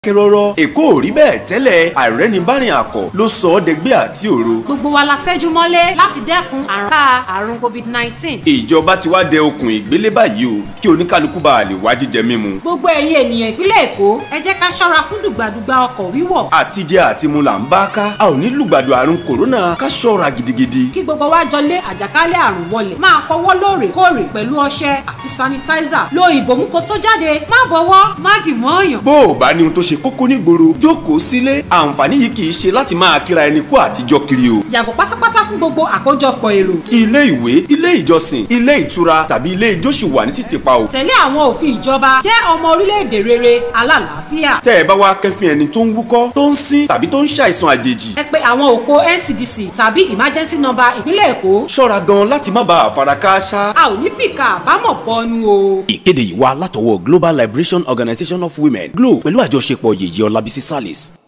kẹrọrọ èkó ò rí bẹ́ẹ̀ tẹ́lẹ̀ àìrẹ́nibárìn àkọ́ ló sọ ọ́ dẹgbẹ́ àti òru. gbogbo wa la ṣẹ́jú mọ́lé láti dẹ́kun àrùn ká àrùn covid nineteen. ìjọba ti wá dẹ okùn ìgbélé báyìí o kí oníkálukú bá a lè wá jíjẹ mímu. gbogbo ẹ̀yin ènìyàn ìpínlẹ̀ èkó ẹ jẹ́ ká ṣọ́ra fún dùgbàdùgbà ọkọ̀ wíwọ̀. àtijẹ àtimu là ń bá ká a ò ní lùgbàdo àrùn kòrónà ká ṣọ́ra gidigidi. kí gbogbo wa jọ lé àjàkálẹ̀ àrùn wọlẹ̀ máa fọwọ́ lóòrèkóòrè pẹ̀lú ọṣẹ àti sanitizer lo ìbòmú kó tó jáde má bọwọ́ má dì mọ́ọ̀yàn. bó o bá ní ohun tó ṣe kókó nígboro jókòó sílé àǹfààní yìí kì í ṣe láti máa kíra ẹni kú àtijọ́ kiri o. yàgò pátápátá fún gbogbo àkójọpọ̀ èrò. ilé ìwé ilé ìjọsìn ilé ìtura tàbí ilé ijó ṣì wà ní títìpa o. tẹ̀lé àwọn òfin ìjọba jẹ́ ọmọ orílẹ̀-èdè rere alálàáfíà. tẹ́ ẹ bá wá kẹ́fìn ẹni tó ń wúkọ́ tó ń sín tàbí tó ń ṣàìsàn àjèjì. ẹ pe àwọn òpó NCDC tàbí emergency number ìpínlẹ̀ èkó. ṣọ́ra gan láti má bàa fara kááṣá. a ò ní fìkà àbámọ̀ bọ́nu o. ìkéde yìí wá látọwọ́ Global Liberation Organization of Women Glo pẹ̀lú àjọṣepọ̀ yèyé ọlábísí salis.